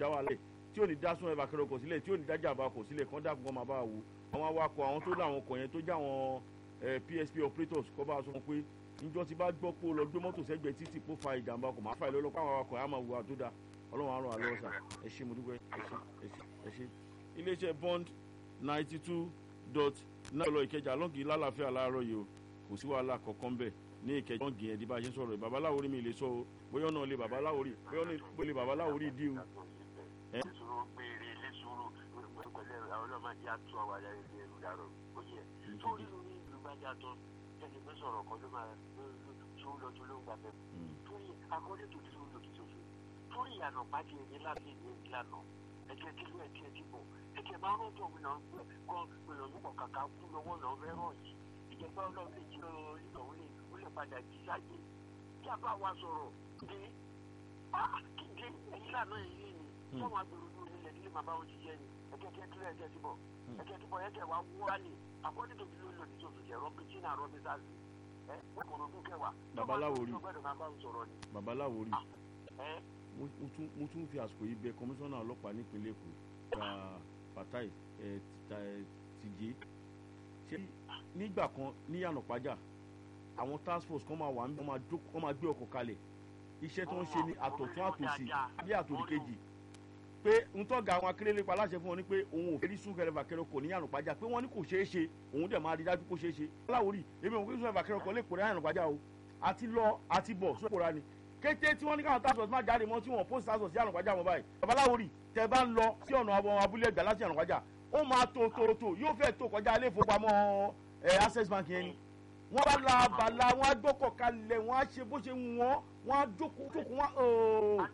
já wa lẹ̀ tí ò ní dá sún ẹ̀bà kẹrọ kọ̀ sílẹ̀ tí ò ní dájà bá kọ̀ sílẹ̀ kán dàkún kán máa bá wa wò àwọn awakọ̀ àwọn tó láwọn ọkọ̀ yẹn tó já àwọn PSP operators kọ́ bá a sọ wọn pé njọ́ ti bá gbọ́ pé ó lọ gbé mọ́tò sẹ́gbẹ̀ẹ́ títì kó fa ìjàmbá kò máa fa ìlọ́lọ́ pé àwọn awakọ̀ yẹn á máa wù wá tó dáa ọlọ́run àrùn àlọ́ ọ̀sà ẹ ṣé mo dúpẹ́ ẹ ṣé ẹ ṣé ẹ ṣé iléeṣẹ́ bond ninety two dot náà lọ ìkẹjà lọ́ọ̀gì lálàáfíà láàárọ̀ yìí o kò sí wàhálà kọ̀ọ̀kan bẹ̀ ní ìkẹjà lọ́ọ̀gì yẹn di bá a ṣe ń sọ̀rọ̀ babaláwo rí mi lè sọ o bóyá ọ̀nà lè babaláwo rí bóyá ọ̀nà lè babaláwo rí dí o. ìṣòro péré ilé sùúrù pẹ̀lú àwọn ọlọ́mọdé àtúwọ̀ àwọn ayẹyẹ ilé ẹ̀rù dàrọ̀ ó yẹ tó rí ní ìlú gbájà tán ẹni pé sọ̀rọ̀ kan ló máa tó lọ tó ló ń gbà bẹ́ẹ̀ torí akọ́lé tó dúró lòdì sófin torí ìyànà pàdé ẹni láti ìlú ìlànà ẹ̀jẹ̀ tí ló ẹ̀jẹ̀ tí bọ̀ ẹ̀jẹ̀ máa ń rọ́jò mi náà gan gbìyànjú nípò kàkà kú lọ́wọ́ náà fẹ́ rọ̀ yìí ìjẹba ọlọ́run lè jí ìnáwó lè ó lè padà jí sáyé kí a bá wa sọ̀rọ̀ dé kíkẹ́ ẹ̀yìn lànà èyí ni sọ́wọ́n agbèrò ní onílẹ̀ nílé màá bá wọn ṣiṣẹ́ ni ẹ̀jẹ̀ tí ẹ̀jẹ̀ ẹ̀jẹ̀ tí bọ̀ ẹ̀jẹ̀ tí bọ̀ ẹ̀jẹ̀ wa wúwa ni àkọ́dé tó fi ló lòdì tó fi jẹ́ rọ́bì tí náà rọ́bì sáà sí ẹ̀ wọ́n kò rọ́bì kẹwàá babaláwo rí babaláwo rí ẹ̀ mo tún fi àsìkò yìí bẹ kọmíṣánná ọlọ́pàá nípínlẹ̀ èkó gba fatai tìjé ṣé nígbà kan ní yànnàpájà àwọn task force kan máa wà níbi wọ́n máa gbé ọkọ̀ kalẹ̀ iṣẹ́ tó ń ṣe ní àtọ̀tún àtòsí bí àtòrí kejì pé ń tọ́ga àwọn akérèlé pa aláṣẹ fún wọn ni pé òun ò fẹ́ rí súnkẹrẹ fàkẹrẹ kò ní yànnàpájà pé wọ́n ní kò ṣeé ṣe òun dẹ̀ máa rí dájú kó ṣeé ṣe láwòrì èmi òun kò súnkẹrẹ fàkẹrẹ kò lè kó ní yànnàpájà o àti lọ àti bọ̀ sókòrà ni kété tí wọ́n ní káwọn task force máa jáde mọ́ tí wọ́n post task force sí ànàpájà mọ́ báyìí babaláwo rí tẹ bá ń lọ sí ọ̀nà àwọn abúlé ẹgbẹ́ láti ànàpájà ó máa tó tó tó yóò fẹ́ tó kọjá ilé ìfowópamọ́ access bank yẹn ni wọ́n bá la bàlá wọ́n á gbọ́kọ̀ kalẹ̀ wọ́n á ṣe bó ṣe ń wọ́n wọ́n á jókòó jókòó wọ́n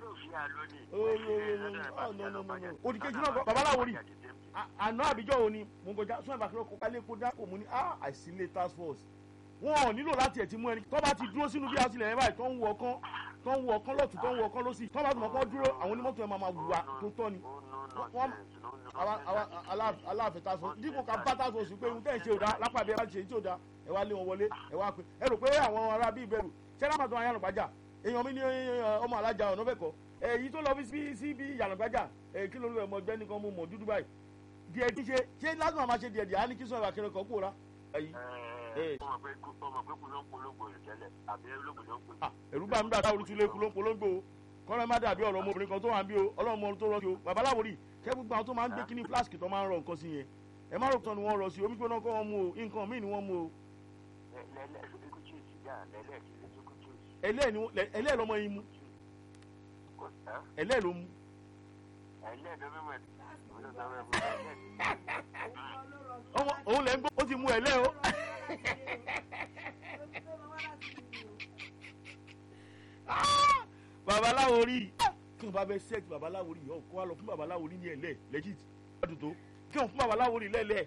odikeji náà babaláwo rí àná àbíjọ́ òní mo ń kọjá sún ẹ̀bà kí wọ́n kọ́ kálé kó dákò mú ní àìsílẹ̀ task force wọn ò nílò láti ẹ̀ ti mú ẹni tó bá ti dúró sínú bí a tilẹ̀ yẹn báyìí tó ń wọ ọkán tó ń wọ ọkán lọ́tún tó ń wọ ọkán lọ́sì tó bá tún ọkán dúró àwọn onímọ́tò yẹn máa máa wùwà tó tọ́ ni wọ́n aláàfẹ́ task force dípò ká bá task force pé ohun tẹ́ ẹ̀ ṣe ò dá lápá bí ẹ bá ṣe tí ò dá ẹ wá lé wọn wọlé ẹ wá pé ẹ rò pé àwọn ará bí ìbẹ̀rù ṣẹlẹ̀ àmàtọ́ ayánugbájà èèyàn mi ní ọmọ alájà ọ̀nà fẹ́kọ̀ èyí tó lọ sí sí bí ìyànàgbájà kí ló ń lọ ẹ̀mọ́ ọgbẹ́ni kan mú mọ̀ dúdú báyìí díẹ̀ díẹ̀ ṣe ṣé lásìmọ̀ máa ṣe díẹ̀ díẹ̀ á ní kí sọ̀rọ̀ àkẹrẹ kan kúrò rá ẹ̀rú bá mi gbà táwọn olùtúlẹ̀ kú ló ń polongo kọ́nà má dàbí ọ̀rọ̀ ọmọbìnrin kan tó wà ń bí o ọlọ́run ọmọ tó rọ́ sí o babaláwo rí kẹ́ gbogbo àwọn tó máa ń gbé kíní flask tó máa ń rọ nǹkan sí yẹn ẹ má rò tán ni wọ́n rọ sí omi gbóná kọ́ wọn mú o nǹkan míì ni wọ́n mú o. ẹlẹ́ẹ̀ lọ́mọ yín mú ẹlẹ́ẹ̀ ló mú. òun lẹ́ ń gbọ́ ó ti mú ẹlẹ́ o. babaláwo rí kí wọn bá bẹ sẹ́ẹ̀tì babaláwo rí ọkọ wa lọ fún babaláwo rí ní ẹ̀lẹ́ legit ọdún tó kí wọn fún babaláwo rí lẹ́lẹ́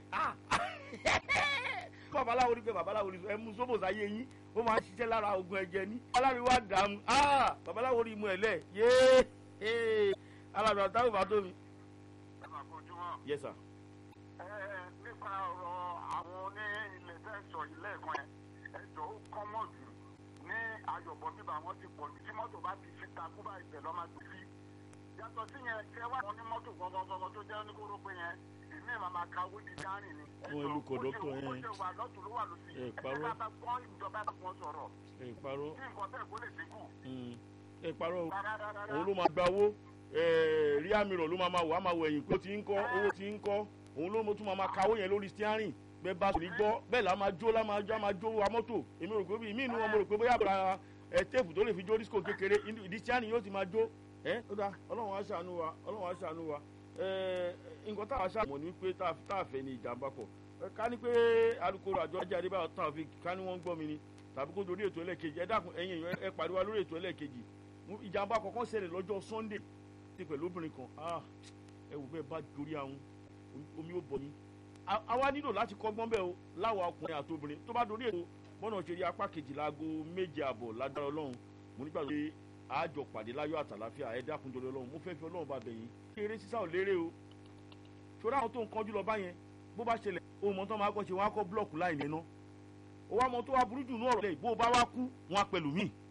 fún babaláwo rí pé babaláwo rí ẹ mú sóbò sáyé yín ó máa ń ṣiṣẹ́ lára oògùn ẹ̀jẹ̀ ní aláàbí wa dààmú babaláwo rí mú ẹ̀lẹ́ yéé aláàbí àtàwọn bá tó mi. yes sir. ẹ nípa ọ̀rọ̀ àwọn oní ilẹ̀ tẹ́ sọ ilé ẹ̀kan ẹ̀ ẹ̀jọ̀ ó kọ́ mọ̀ jù ní ayọ̀bọ̀ bíbá wọn ti pọ̀ jù tí mọ́tò bá ti fi takú bá ìbẹ̀ lọ́ máa gbé sí. yàtọ̀ sí yẹn kẹ wá àwọn onímọ́tò gbọ̀ngbọ̀ngbọ̀n tó jẹ́ oníkóró pé yẹn ìmí ẹ̀ máa ka owó di dárìn ni. wọn ìlú kò dọ́tọ̀ yẹn. ó ṣe wà lọ́tún ló wà lọ́sí. ẹ parọ́ ẹ bá gbọ́ ìjọba bá wọn sọ̀rọ̀. ẹ parọ́ kí nǹkan bẹ́ẹ̀ kó lè dínkù. ẹ parọ́ òun ló máa gba owó rí àmì rọ̀ ló máa máa wà á máa wọ ẹ̀yìn kó ti ń kọ́ owó ti ń kọ́ òun ló tún máa máa kawó yẹn lórí steering bẹ́ẹ̀ bá sòrí gbọ́ bẹ́ẹ̀ la máa jó la máa jó máa jó wa mọ́tò èmi rò pé bí ìmí inú wọn mo rò pé bóyá àbúrò ẹ téèpù tó lè fi jó disco kékeré ìdí steering yóò ti máa jó ẹ ó dá ọlọ́run á ṣàánú wa ọlọ́run á ṣàánú wa ẹ nǹkan tá a ṣàmọ̀ ní pé tá a fẹ́ ní ìjàmbá kọ̀ ká ní pé alukoro àjọ ajé adébáyọ̀ tán àfi ká ní wọ́n ń gbọ́ mi ni tàbí kó dorí ètò ẹlẹ́ẹ̀kejì ẹ dákun ẹ̀yin èèyàn ẹ pàdé lórí ètò ẹlẹ́ẹ̀kejì ìjàmbá kọ̀ọ̀kan ṣẹlẹ̀ lọ́jọ́ sunday ti pẹ̀lú obìnrin kan ẹ wò bẹ́ẹ̀ bá dorí àwọn omi ó bọ̀ yín àwa nílò láti kọ́gbọ́n bẹ́ẹ̀ o láwa ọkùnrin àti obìnrin tó bá dorí ètò bọ́nà ṣe rí apá kejì láago méje àbọ̀ lágbára ọlọ́run mo nígbà pé àjọ pàdé láyọ̀ àtàláfíà ẹ dákun torí ọlọ́run mo fẹ́ fi ọlọ́run bá bẹ̀ yín eré sísá ò lérè o ṣòro àwọn tó ń kánjú lọ báyẹn bó bá ṣẹlẹ̀ ohun mọ́tò máa kọ́ ṣe wọ́n á kọ́ búlọ̀kù láì nínú ó wá mọ tó wá burú jù ní ọ̀rọ̀ lẹ́yìn bó o bá wá kú wọn á pẹ̀lú míì